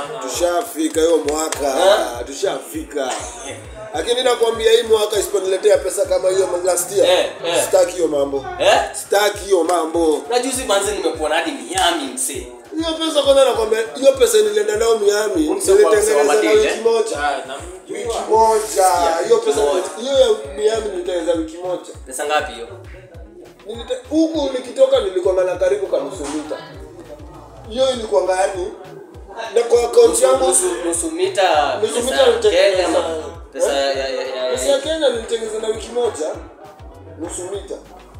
tushafika hiyo mwaka tushafika lakini nakwambia hii mwaka isiponiletea pesa kama hiyo last year Eh, eh. sitaki hiyo mambo Eh? sitaki hiyo mambo na juzi manze nimekuona hadi miami msee hiyo pesa kwanza nakwambia hiyo pesa nilienda nayo miami Umse kwa nilitengeneza na Madrid, wiki eh? moja Ah, wiki namjua. moja hiyo pesa moja. hiyo ya miami nilitengeneza wiki moja pesa ngapi hiyo Nilite- huku nikitoka nilikuwa na karibu kanusu mita hiyo ilikuwa ngani na kwa akaunti yangu nusu nusu mita Nusu pesa mita ya nilitengeneza- Kenya ama pesa ya ya ya pesa ya ya kenya nilitengeneza na wiki moja nusu mita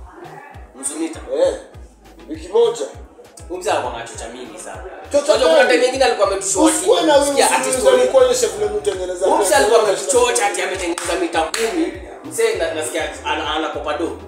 nusu mita eh wiki moja umse alikuwa anachocha mingi sana Chocha Unajua kuna gani? time nyingine alikuwa ametushoti usikuwe na wewe sikia ati usiulize story nikuonyeshe vile mtengeneza umse alikuwa ametuchocha ati ametengeneza mita kumi mse na- nasikia ana- anakopa do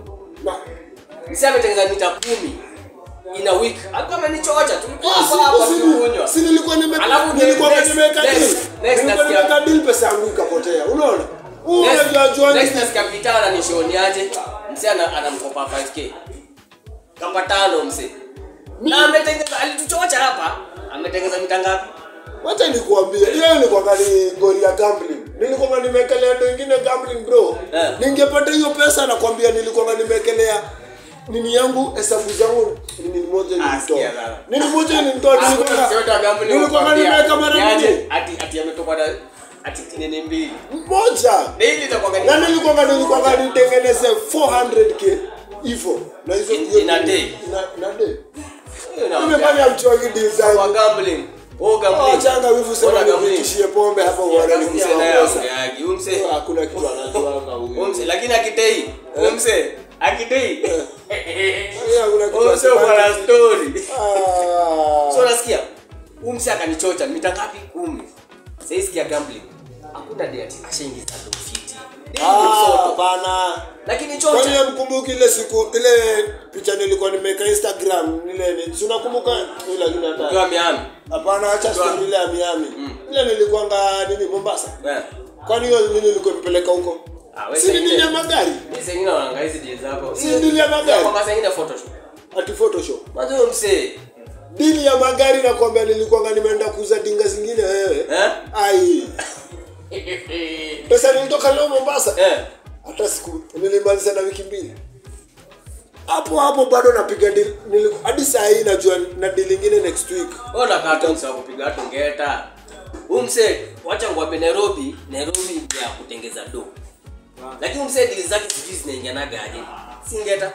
mse ametengeneza mita kumi in a week alikuwa amenichocha tulikuwa hapa hapa tukunywa si nilikuwa nime Alafu nilikuwa next- nimeweka next- deal next nilikuwa nasikia- nimeweka deal pesa yangu ikapotea unaona Huu Next- unajua jua next nasikia Peter ananishoniaje mse ana- anamkopa 5k kapa tano mse na ametengeneza alituchocha hapa ametengeneza mita ngapi wacha nikuambie hiyo ilikuwa ni gori ya gambling nilikuwa nimekelea ndo ingine gambling bro Eh. ningepata hiyo pesa nakwambia nilikuwa nimekelea nini yangu hesabu zangu nini moja Ah, sikia ilinitoa sasa. nini moja ilinitoa Hakuna mse yote wa gambling nilikuwa hukwambia, nimeweka mara niaje, mbili ati ati ametoka na ati nini mbili moja daily itakuwa na nilikuwa nilikuwa nitengeneze 400k hivyo na hizo In- hiyo- in a day? na na day Ni- nimefanya mchogi deal kwa zangu gambling oh Oh, gambling changa wivu sema Ona gambling. nikutishie pombe hapo uone Mse nikusema naye pesa aongeagi, huyu mse hakuna kitu anajuanga huyu Umse, lakini akitei umse akitei Yeye hakuna kitu umse uko na anasema. story Ah. so nasikia umse akanichocha mita ngapi kumi sahii sikia gambling hakuna day ati ashaingiza ndo fiti Daily Ah, msoto. bana lakini kwani chocha mkumbuki ile siku ile picha nilikuwa nimeweka instagram ile ni si unakumbuka ile lakini hata ukiwa miami hapana acha Ukiwa- story ile ya miami ile nilikuanga nini mombasa Eh. kwani hiyo nini nilikuwa nipeleka huko Ah, wewe si ni sengine- dili ya magari Mimi sengine naonanga hizi deal zako Si deal ya magari? Kwa sengine photoshop ati photoshop Mwanzo huyo msee dili ya magari nakwambia nilikuwanga nimeenda kuuza dinga zingine wewe eh ai pesa nilitoka leo mombasa eh hata siku nilimaliza na wiki mbili hapo hapo bado napiga deal Niliku- hadi saa hii najua na deal ingine next week wewe unakaa tu msee wa kupiga watu ngeta huyu msee wacha ngwambe Nairobi Nairobi ni ya kutengeza do lakini msee deal zake sijui zinaingianaga aje si ngeta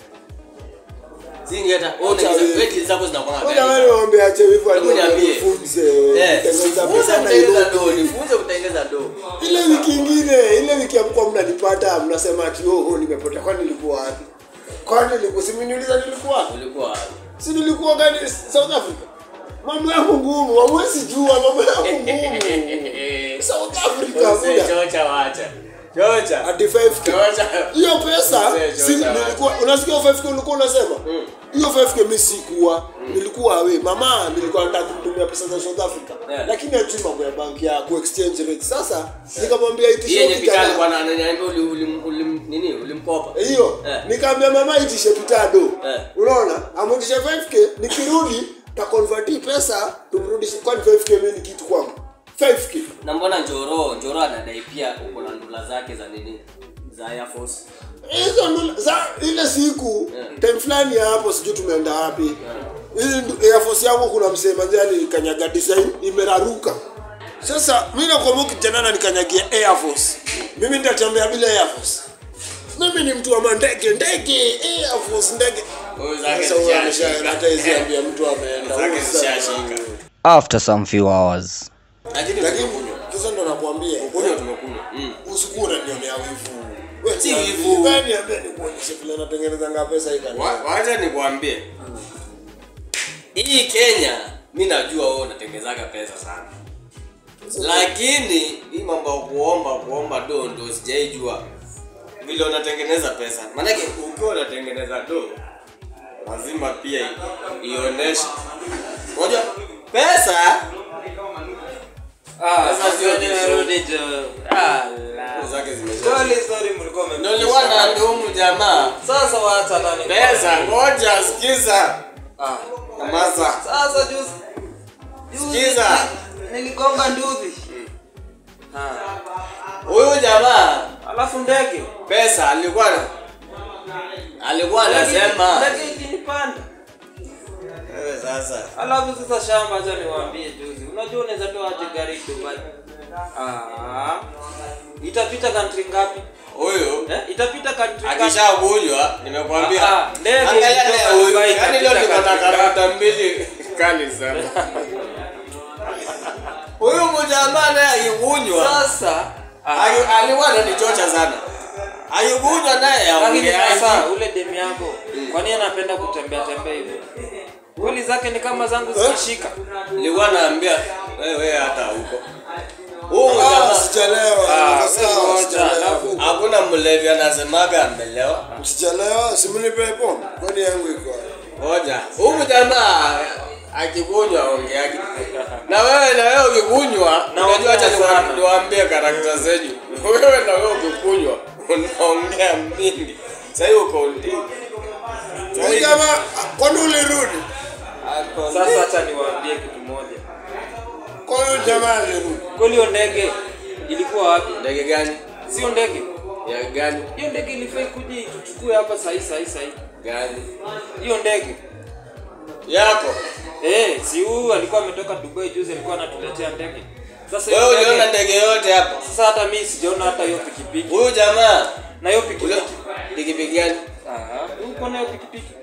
si ngeta wewe Acha unaingiza wewe. wewe deal zako zinakuwa Wewe ngapi jamani waambie ache wivu Hebu niambie. anifunze eh kutengeneza funza pesa kutengeza Nairobi. do nifunze kutengeza do ile wiki ingine ile wiki amkuwa mnanipata mnasema ati oh, oh nimepotea kwani nilikuwa wapi kwani nilikuwa si mniuliza nilikuwa wapi ulikuwa wapi? si nilikuwa gani south africa mambo yangu ngumu hamwezi jua mambo yangu ngumu south africa Msee, muda chocha wacha chocha ati 5k chocha hiyo pesa Mzee, si George nilikuwa unasikia hiyo 5k ulikuwa unasema hiyo 5k mimi sikuwa nilikuwa we mama nilikuwa nataka kumtumia pesa za South Africa Yeah. lakini ajui mambo ya banki ya ku exchange rate sasa nikamwambia hii itishe yenye pitani kijana bwana ananiambia uli ulim, ulim, nini ulimkopa hiyo Eh. nikaambia mama itishe pitado Eh. unaona amutishe 5k nikirudi takonverti pesa tumrudishe kwani 5k mimi ni kitu kwangu 5k na mbona njoro njoro anadai pia uko na ndula zake za nini za Air Force hizo ndo za ile siku Yeah. time fulani ya hapo sijui tumeenda wapi hizi ndu- air force yangu kuna msemaji alikanyaga design imeraruka sasa mi nakwambia kijana nikanyagia air force mimi nitatembea bila air force mimi ni mtu wa mandege ndege air force ndege Huyu zake Sasa huyo zishashika. amesha- hata hizi ambia mtu ameenda Zake Huyu sasa- zishashika. After some few hours. lakini lakini tumekunywa. sasa ndo nakwambia kunywa tumekunywa mm. usikuwa unanionea wivu Wewe Si niambie, wivu. wewe niambie nikuonyeshe vile natengeneza nga pesa hii kanisa. Wa- wacha nikwambie hii kenya mi najua wewe unatengezaga pesa sana lakini hii mambo ya kuomba kuomba do ndo sijaijua vile unatengeneza pesa maanake ukiwa unatengeneza do lazima pia i- ionyeshe unajua pesa Ah, Sasa sio sasa nimerudi jo. Ala. zake zimesha Sorry, sorry, mlikuwa ndo mmempisha. nilikuwa na ndumu jamaa Sasa wacha nani. pesa ngoja sikiza Ah. masa Sasa juzi. juzi Sikiza. ni- niligonga nduthi Ah. huyu jamaa alafu ndege pesa alikuwa na- alikuwa anasema ndege ikinipanda Wewe sasa alafu sasa shamba acha niwaambie juzi unajua unaweza toa aje gari dubai ah. itapita country ngapi huyu eh? itapita country ngapi akishakunywa nimekwambia Ah, ah, ndege angalia ikitoka leo huyu Dubai yani leo ikapita niko na katika- karata mbili kali sana huyu mjamaa naye akikunywa sasa ah. ali- alikuwa ananichocha sana akikunywa naye lakini sasa aongeaji ule demu yako kwani anapenda kutembea tembea hivyo kweli zake ni kama zangu zikishika nilikuwa naambia wewe hata huko huyu Ah, mjamaa Sijalewa, Ah, niko sawa, ngoja, sijalewa. alafu- hakuna mlevi anasemaga amelewa Sijalewa, simnipe pombe. Kwani yangu iko wapi? moja huyu jamaa akikunywa ongeaji na wewe na wewe ukikunywa Na unajua hata ongea sana. niwaambie karakta zenyu wewe na wewe ukikunywa unaongea mingi sahii uko ndi Huyu jamaa, kwani ulirudi? sasa hacha niwaambie kitu moja Kwani huyu jamaa alirudi? kweli hiyo ndege ilikuwa wapi ndege gani sio ndege ya gani hiyo ndege ilifai kuja ituchukue hapa sahii sahii sahii gani hiyo ndege yako eh si huyu alikuwa ametoka dubai juzi alikuwa anatuletea ndege sasa wewe hiyo uliona ndege ndege yote hapa sasa hata mimi sijaona hata hiyo pikipiki huyu jamaa na hiyo ule pikipiki pikipiki gani ah uko na hiyo pikipiki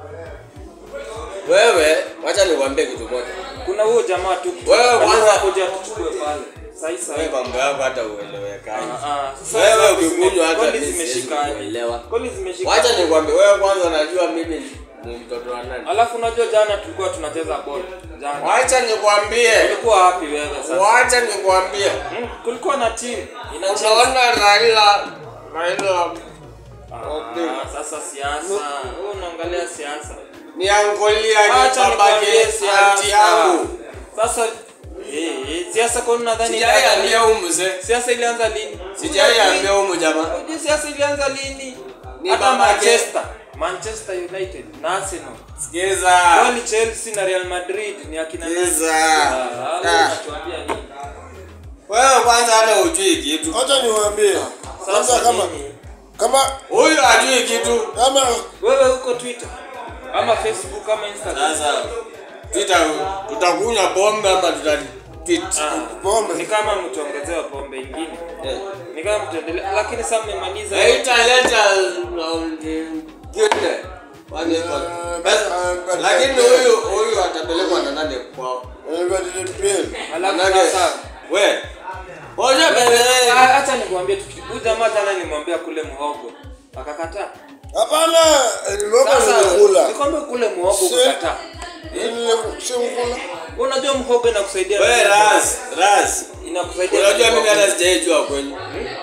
wewe wacha nikwambie kitu moja kuna huyo jamaa tu Wewe kwanza- kuja tuchukue pale sahii wewe sahii mambo yako hata uelewekaji Ah, ah, sasa wewe sasa ukikunywa zime- hata kweli mimi siwezi zimeshika aje? kuelewa. kweli zimeshika wacha nikwambie wewe kwanza unajua mimi ni mtoto wa nani alafu unajua jana tulikuwa tunacheza ball jana wacha nikwambie ulikuwa wapi wewe sasa wacha nikwambie Hmm, kulikuwa na timu inacheza unaona raila raila Ah, sasa siasa wewe unaangalia siasa niangolia acha babake nikwambie anti siasa yangu sasa eh eh, siasa kwa nini nadhani sijaiambia huyu mzee siasa ilianza lini sijaiambia huyu jamaa Unajua siasa ilianza lini Ni hata babake. Manchester Manchester United na Arsenal sikiza Kwani Chelsea na Real Madrid ni akina nani? sikiza Ah, wewe Ah. unatuambia nini? wewe kwanza hata hujui kitu Acha niwaambie. Kwanza Sasa kama nini? kama huyu hajui kitu kama Wewe uko Twitter ama Facebook ama Instagram? sasa tuta tutakunywa pombe ama tuta tweet Ah, pombe. ni kama mtuongezewa pombe ingine. Eh. Ni kama mtuendelea lakini sasa mmemaliza. haitaleta ngine Kwani iko- Ah, Basi, ah, lakini ah, huyu huyu atapelekwa na nani kwao Everton Alafu Manake, sasa we Oja bebe Ah, acha nikwambie tu kitu. Huyu jamaa jana nilimwambia kule muhogo. Akakataa. Hapana, nimeomba Sasa nilikula. nikwambia kule muhogo Si- ukakataa. Nile- Si mkula. Unajua muhogo inakusaidia. we raz raz Inakusaidia. unajua mimi hata sijaijua kwenyu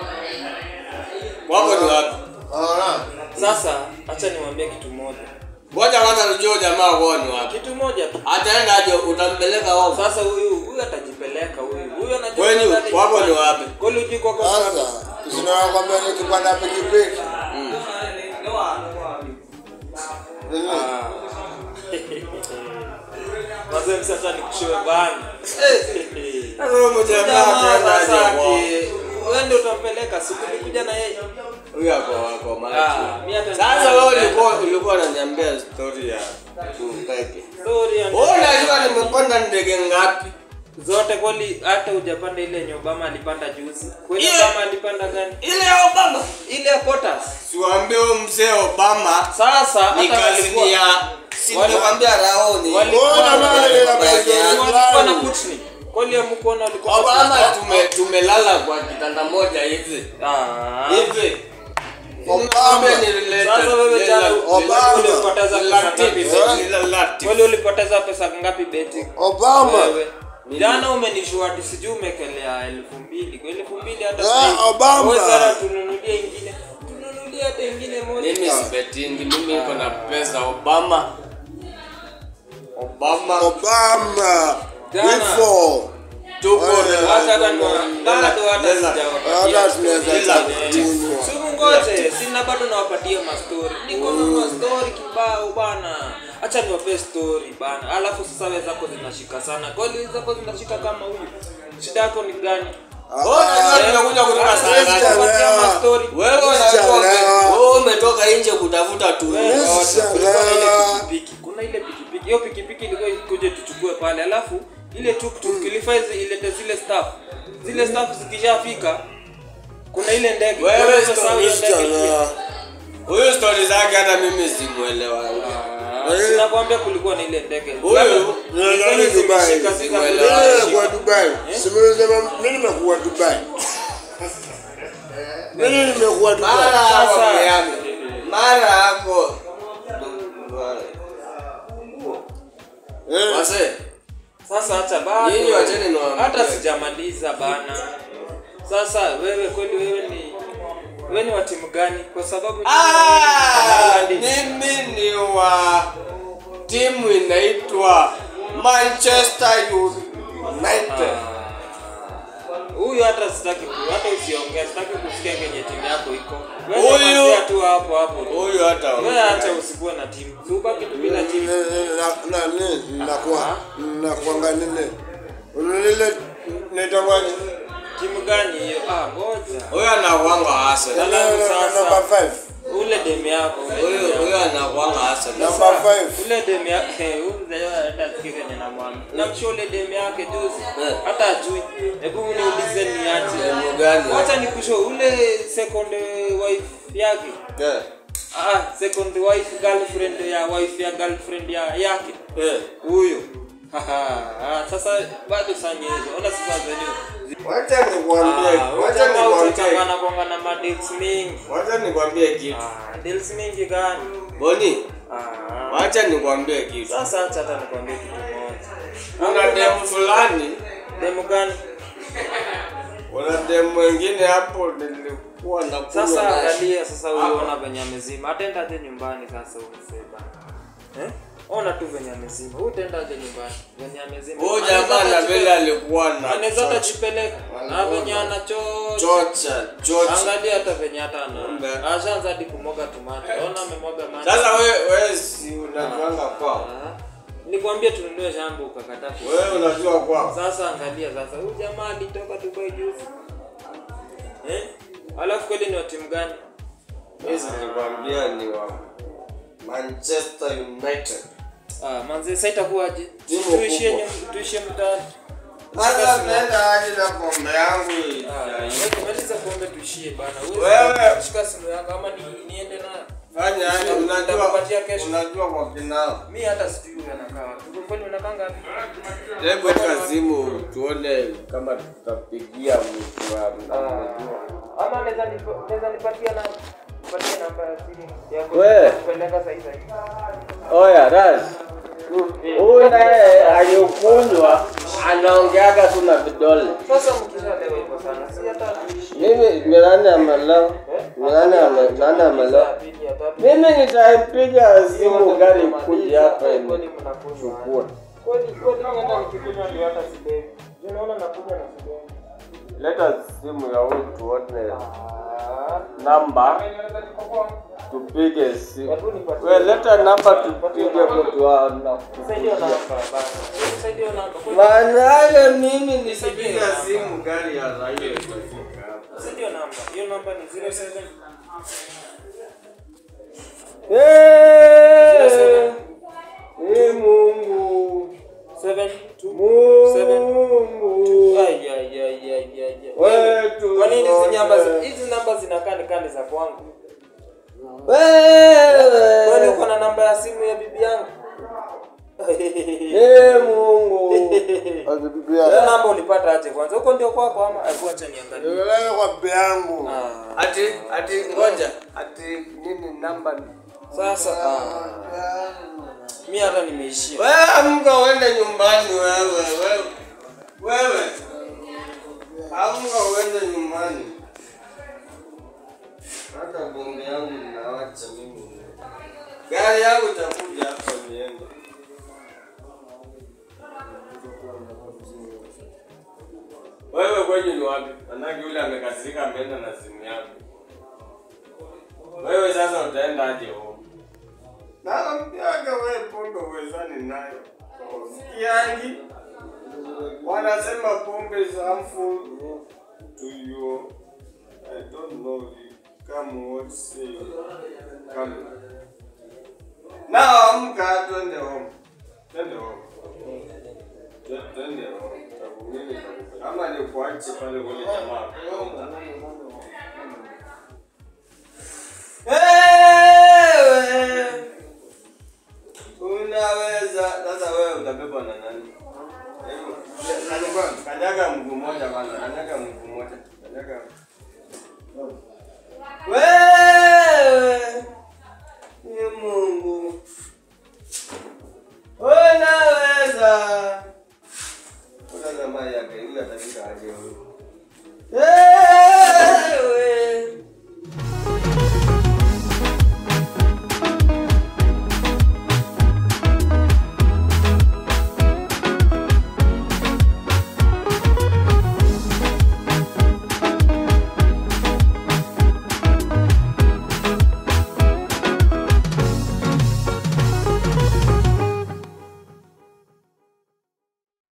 wako ni wapi Ah, Sasa acha niwaambie kitu moja. ngoja kwanza nijue jamaa kwao ni wapi Kitu moja tu. ataenda aje utampeleka wao Sasa huyu huyu atajipeleka huyu. Huyu anajua Kwenyu, nadhani- wako ni wapi? Kweli hujui kwako ni wapi? Sasa sinakwambia nikipanda pikipiki. Nini? Ah. Wazee msasa nikushiwe bana. sasa huyo jamaa Jamaa ataenda aje sasa kwao ati, wewe ndio utampeleka siku nikuja na yeye. huyo ako wako Ah, mara mimi hata sasa wewe ulikuwa ulikuwa unaniambia story ya Mpeke story ya wewe unajua nimepanda ndege ngapi zote kweli hata hujapanda ile yenye Obama alipanda juzi. Kweli Ile- Obama alipanda gani? ile ya Obama Ile ya Potas. siwaambie huyo mzee Obama Sasa hata ni kazi walikuwa- ya si wali- nikwambia raoni walikuwa Mbona maana ile Baba yake habari yake. walikuwa na fulani? Kutni. Kweli hamkuona walikuwa na Obama Kutni? tume tumelala kwa kitanda moja hivi Ah. hivi Obama. Sasa wewe jana Obama. ulipoteza pesa ngapi? Obama Kweli ulipoteza pesa ngapi beti? Obama. Wewe. Jana umenishua ati sijui umekelea elfu mbili. Kwa elfu mbili hata Ah, sasa- Obama. Wewe sana tununulie ingine. Tununulie hata ingine moja. mimi sibetingi mimi niko na pesa Obama Obama Obama. Jana. Before. tuko Eh, Hata hata niwa- bado hata Lela. sijawapatia. Hata tunaweza Ila. kunywa. Siku ngoje, sina bado nawapatia mastori. Niko na mastori kibao bana. acha niwape story bana alafu sasa wewe zako zinashika sana kweli zako zinashika kama huyu shida yako ni gani Wewe unajua tumekuja kutoka saa Yes, ngapi? sir. Kupatia mastori. Wewe unajua Sijaelewa. wewe umetoka nje kutafuta tu. Wewe, Yes, ngoja, sir. kulikuwa na ile pikipiki kuna ile pikipiki hiyo pikipiki ilikuwa ikuje tuchukue pale alafu ile tuktuk ilifaa izi- ilete zile staff zile staff zikishafika kuna ile ndege Wewe Wewe story sasa hiyo ndege pia. Huyu story zake hata mimi simuelewa. Ah, sinakwambia kulikuwa na ile ndege Huyu, Nadhani Zile Dubai. zimeshika, zika- Simuelewa. Mimi zimeshika. nimekuwa Dubai. Simesema mimi nimekuwa Dubai. Mimi nimekuwa Mara Dubai. hapo Sasa- Miami. Mara hapo. Eh, Wase, sasa acha bado Nyinyi wacheni niwaambie. hata sijamaliza bana sasa wewe kweli wewe ni wewe ni wa timu gani kwa sababu Ah, Haaland. mimi ni wa timu inaitwa Manchester United. huyu hata sitaki ku- hata usiongee sitaki kusikia kenye timu yako iko Huyu- wewe nyamazia tu hapo hapo Huyu hata wewe acha usikuwe na timu Si ubaki tu bila timu na na nini nakuwa nakuanga nini lile naitwa timu gani hiyo ah ngoja huyu anakuanga Arsenal. number 5 ule demu yako ule Huyu demu huyu yako. anakuanga Arsenal. number 5 ule demu yake huyu mzee hata sikia kenye namwambia namshia ule demu yake juzi Eh. hata ajui hebu niulize niache Demu gani? wacha nikusho ule second wife yake Eh, ah second wife girlfriend ya wife ya girlfriend ya yake eh. huyo Haha, ah, sasa bado sanye hizo ona sasa zenyewe wacha nikwambie Ah, wacha jamaa nikwambie utachangana kwanga na madeals mingi Wacha nikwambie kitu. Ah, deals mingi gani Boni, Ah, wacha nikwambie kitu. sasa acha hata nikwambie kitu moja Kuna demu fulani, demu gani kuna demu mwingine hapo nilikuwa nakunywa sasa naye. angalia sasa uliona venye amezima atendaje nyumbani sasa umseba eh? ona tu venye amezima utendaje nyumbani venye amezima Huyu jamaa na vile alikuwa na anaweza hata chocha- jipeleka na venye anachocha chocha chocha. angalia hata venye hata Kumbe. ana ashaanza hadi kumwaga tomato ona amemwaga maji Sasa wewe wewe si unajuanga kwao. Ah, nikwambie tununue shamba ukakataa ku- Wewe unajua kwao. sasa angalia sasa huyu jamaa alitoka dubai juzi eh? alafu kweli ni wa timu gani Mimi nilikwambia ni wa Manchester United. ah, manze sasa itakuwaje Timu tuishie kubwa. nyum- tuishie mtaani Sasa tunaenda aje na pombe yangu hii? Ah, wewe maliza pombe tuishie bana Wewe. shika simu yako ama ni, niende nayo Fanya aje unajua Nitakupatia kesho. unajua kwa kinao. mi hata sijui huyu anakaa wapi Uko kweli unakaa ngapi Hebu weka simu tuone kama tutapigia mtu wa mnamjua. ama naweza nipa- naweza nipatia na nipatie namba ya simu yako We. kupeleka sasa hivi Oya, Raz. Huyu naye alikunywa anaongeaga tu na vidole. sasa mkishalewa hivyo sana si hata tuishie Mimi ni nani amelewa? Ni nani ame nani amelewa? pili ya tatu Mimi nitaipiga simu gari kuja hapa kweli hivi. mnakunywa Chukua. kweli kweli mimi hata nikikunywa ndio hata silewi Juu naona nakunywa na silewi Leta simu ya huyu tuone Ah, namba tupige simu. hebu nipatie We leta namba tupige mtu wa Nisaidie namba basi. Nisaidie namba. Kweli, Maana mimi nikipiga simu gari ya raia itafika hapa. Nisaidie namba. Hiyo namba ni 07 Eh, eh, Mungu. 72 Mungu. Ai ai ai ai ai. Wetu Kwa nini hizi zote. namba zi- hizi namba zinakaa ni kani za kwangu? Wewe. Kwani uko na namba ya simu ya bibi yangu? Eh, Mungu. Hiyo Akipipia. namba ulipata aje kwanza? Huko ndio kwako ama hebu acha niangalie. Nilele kwa bibi yangu. Ah, Ati ati ngoja. Ati nini namba ni? Sasa ah, mimi hata nimeishia. Wewe amka uende nyumbani wewe. Wewe. Wewe. Amka uende nyumbani. Hata bonge yangu ninawacha mimi. Gari yangu itakuja hapa niende. Wewe kwenye ni wapi? Manake yule amekasirika ameenda na simu yako. Wewe sasa utaenda aje home? naambiaga we pombe uwezani nayo sikiangi wanasema pombe is harmful to you i don't know you come what say come now amka twende home twende home Twe- twende home Takubiri kabisa. ama nikuache pale kule jamaa Wewe unaweza sasa, wewe utabebwa na nani? Hebu, kanyaga- Kanyaga mguu mmoja kwanza, kanyaga mguu mmoja, kanyaga. Wewe ni Mungu unaweza